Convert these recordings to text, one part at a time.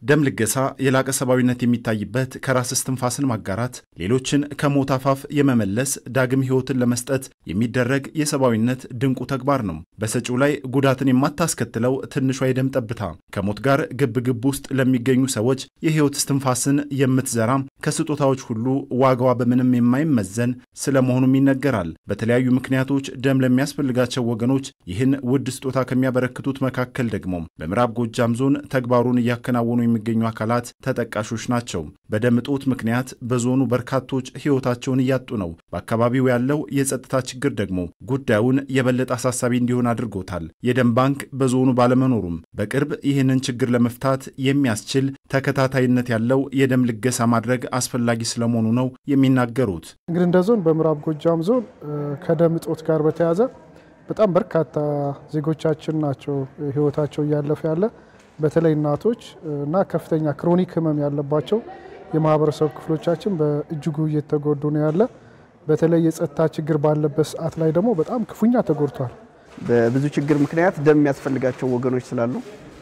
ደም ልገሳ የላቀ ሰብአዊነት የሚታይበት ከራስ እስትንፋስን ማጋራት፣ ሌሎችን ከሞት አፋፍ የመመለስ ዳግም ሕይወትን ለመስጠት የሚደረግ የሰብአዊነት ድንቁ ተግባር ነው። በሰጪው ላይ ጉዳትን የማታስከትለው ትንሿ የደም ጠብታ ከሞት ጋር ግብ ግብ ውስጥ ለሚገኙ ሰዎች የሕይወት እስትንፋስን የምትዘራ ከስጦታዎች ሁሉ ዋጋዋ በምንም የማይመዘን ስለመሆኑም ይነገራል። በተለያዩ ምክንያቶች ደም ለሚያስፈልጋቸው ወገኖች ይህን ውድ ስጦታ ከሚያበረክቱት መካከል ደግሞ በምዕራብ ጎጃም ዞን ተግባሩን እያከናወኑ የሚገኙ አካላት ተጠቃሾች ናቸው። በደም እጦት ምክንያት በዞኑ በርካቶች ሕይወታቸውን እያጡ ነው። በአካባቢው ያለው የጸጥታ ችግር ደግሞ ጉዳዩን የበለጠ አሳሳቢ እንዲሆን አድርጎታል። የደም ባንክ በዞኑ ባለመኖሩም በቅርብ ይህንን ችግር ለመፍታት የሚያስችል ተከታታይነት ያለው የደም ልገሳ ማድረግ አስፈላጊ ስለመሆኑ ነው የሚናገሩት። እንግዲህ እንደ ዞን በምዕራብ ጎጃም ዞን ከደም እጦት ጋር በተያያዘ በጣም በርካታ ዜጎቻችን ናቸው ሕይወታቸው እያለፈ ያለ በተለይ እናቶች እና ከፍተኛ ክሮኒክ ህመም ያለባቸው የማህበረሰብ ክፍሎቻችን በእጅጉ እየተጎዱ ነው ያለ። በተለይ የጸጥታ ችግር ባለበት ሰዓት ላይ ደግሞ በጣም ክፉኛ ተጎድቷል። በብዙ ችግር ምክንያት ደም የሚያስፈልጋቸው ወገኖች ስላሉ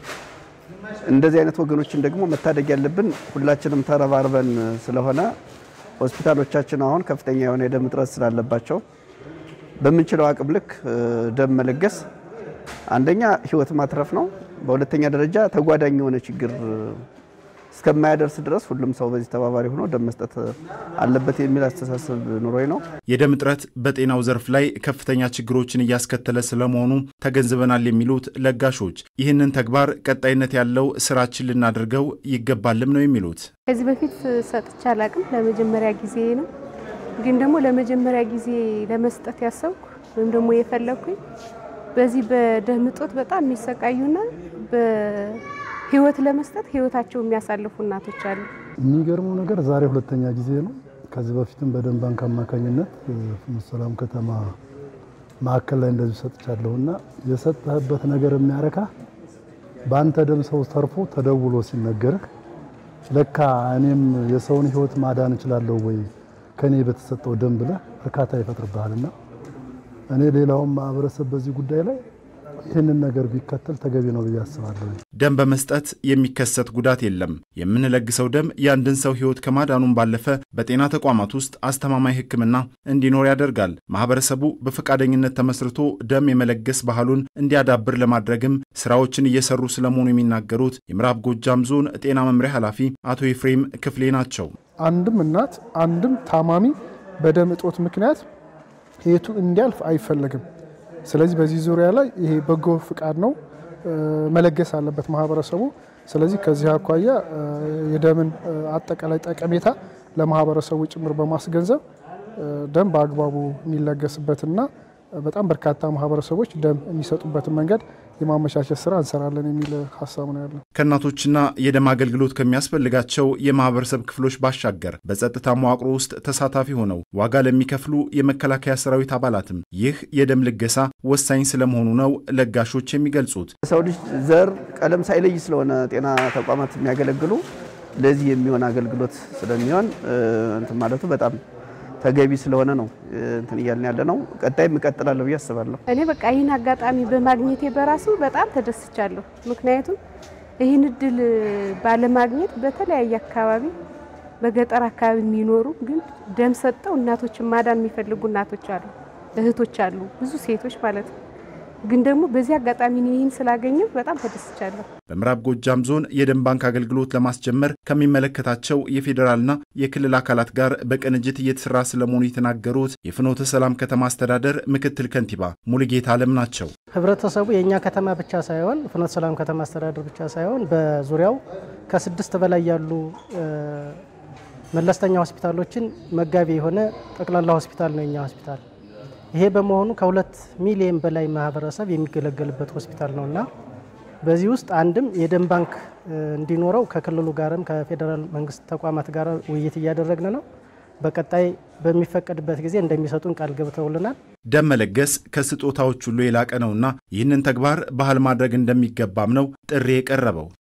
እንደዚህ አይነት ወገኖችን ደግሞ መታደግ ያለብን ሁላችንም ተረባርበን ስለሆነ ሆስፒታሎቻችን አሁን ከፍተኛ የሆነ የደም እጥረት ስላለባቸው በምንችለው አቅም ልክ ደም መለገስ አንደኛ ህይወት ማትረፍ ነው። በሁለተኛ ደረጃ ተጓዳኝ የሆነ ችግር እስከማያደርስ ድረስ ሁሉም ሰው በዚህ ተባባሪ ሆኖ ደም መስጠት አለበት የሚል አስተሳሰብ ኑሮኝ ነው። የደም እጥረት በጤናው ዘርፍ ላይ ከፍተኛ ችግሮችን እያስከተለ ስለመሆኑ ተገንዝበናል የሚሉት ለጋሾች ይህንን ተግባር ቀጣይነት ያለው ስራችን ልናደርገው ይገባልም ነው የሚሉት። ከዚህ በፊት ሰጥቼ አላቅም፣ ለመጀመሪያ ጊዜ ነው። ግን ደግሞ ለመጀመሪያ ጊዜ ለመስጠት ያሰብኩ ወይም ደግሞ የፈለግኩኝ በዚህ በደም እጦት በጣም የሚሰቃዩና በህይወት ለመስጠት ህይወታቸው የሚያሳልፉ እናቶች አሉ። የሚገርመው ነገር ዛሬ ሁለተኛ ጊዜ ነው። ከዚህ በፊትም በደም ባንክ አማካኝነት ፍኖተ ሰላም ከተማ ማዕከል ላይ እንደዚሁ ሰጥቻለሁ እና የሰጠህበት ነገር የሚያረካ በአንተ ደም ሰው ተርፎ ተደውሎ ሲነገርህ ለካ እኔም የሰውን ህይወት ማዳን እችላለሁ ወይ ከኔ በተሰጠው ደም ብለህ እርካታ ይፈጥርብሃልና እኔ ሌላውን ማህበረሰብ በዚህ ጉዳይ ላይ ይህንን ነገር ቢከተል ተገቢ ነው ብዬ አስባለሁ። ደም በመስጠት የሚከሰት ጉዳት የለም። የምንለግሰው ደም የአንድን ሰው ህይወት ከማዳኑም ባለፈ በጤና ተቋማት ውስጥ አስተማማኝ ሕክምና እንዲኖር ያደርጋል። ማህበረሰቡ በፈቃደኝነት ተመስርቶ ደም የመለገስ ባህሉን እንዲያዳብር ለማድረግም ስራዎችን እየሰሩ ስለመሆኑ የሚናገሩት የምዕራብ ጎጃም ዞን ጤና መምሪያ ኃላፊ አቶ ኤፍሬም ክፍሌ ናቸው። አንድም እናት አንድም ታማሚ በደም እጦት ምክንያት ህይወቱ እንዲያልፍ አይፈለግም። ስለዚህ በዚህ ዙሪያ ላይ ይሄ በጎ ፍቃድ ነው መለገስ አለበት ማህበረሰቡ። ስለዚህ ከዚህ አኳያ የደምን አጠቃላይ ጠቀሜታ ለማህበረሰቡ ጭምር በማስገንዘብ ደም በአግባቡ የሚለገስበትና በጣም በርካታ ማህበረሰቦች ደም የሚሰጡበትን መንገድ የማመቻቸት ስራ እንሰራለን የሚል ሀሳብ ነው ያለው። ከእናቶችና የደም አገልግሎት ከሚያስፈልጋቸው የማህበረሰብ ክፍሎች ባሻገር በጸጥታ መዋቅሮ ውስጥ ተሳታፊ ሆነው ዋጋ ለሚከፍሉ የመከላከያ ሰራዊት አባላትም ይህ የደም ልገሳ ወሳኝ ስለመሆኑ ነው ለጋሾች የሚገልጹት። ሰው ልጅ ዘር፣ ቀለም ሳይለይ ስለሆነ ጤና ተቋማት የሚያገለግሉ ለዚህ የሚሆን አገልግሎት ስለሚሆን እንትን ማለቱ በጣም ተገቢ ስለሆነ ነው እንትን እያልን ያለ ነው። ቀጣይም እቀጥላለሁ ብዬ አስባለሁ። እኔ በቃ ይህን አጋጣሚ በማግኘቴ በራሱ በጣም ተደስቻለሁ። ምክንያቱም ይህን እድል ባለማግኘት በተለያየ አካባቢ በገጠር አካባቢ የሚኖሩ ግን ደም ሰጠው እናቶችን ማዳን የሚፈልጉ እናቶች አሉ፣ እህቶች አሉ፣ ብዙ ሴቶች ማለት ነው። ግን ደግሞ በዚህ አጋጣሚ ይህን ስላገኘው በጣም ተደስቻለሁ። በምዕራብ ጎጃም ዞን የደም ባንክ አገልግሎት ለማስጀመር ከሚመለከታቸው የፌዴራልና የክልል አካላት ጋር በቅንጅት እየተሰራ ስለመሆኑ የተናገሩት የፍኖተ ሰላም ከተማ አስተዳደር ምክትል ከንቲባ ሙሉጌታ አለም ናቸው። ህብረተሰቡ የእኛ ከተማ ብቻ ሳይሆን ፍኖተ ሰላም ከተማ አስተዳደር ብቻ ሳይሆን በዙሪያው ከስድስት በላይ ያሉ መለስተኛ ሆስፒታሎችን መጋቢ የሆነ ጠቅላላ ሆስፒታል ነው የኛ ሆስፒታል። ይሄ በመሆኑ ከሁለት ሚሊዮን በላይ ማህበረሰብ የሚገለገልበት ሆስፒታል ነው እና በዚህ ውስጥ አንድም የደም ባንክ እንዲኖረው ከክልሉ ጋርም ከፌዴራል መንግስት ተቋማት ጋር ውይይት እያደረግን ነው። በቀጣይ በሚፈቀድበት ጊዜ እንደሚሰጡን ቃል ገብተውልናል። ደም መለገስ ከስጦታዎች ሁሉ የላቀ ነውና ይህንን ተግባር ባህል ማድረግ እንደሚገባም ነው ጥሪ የቀረበው።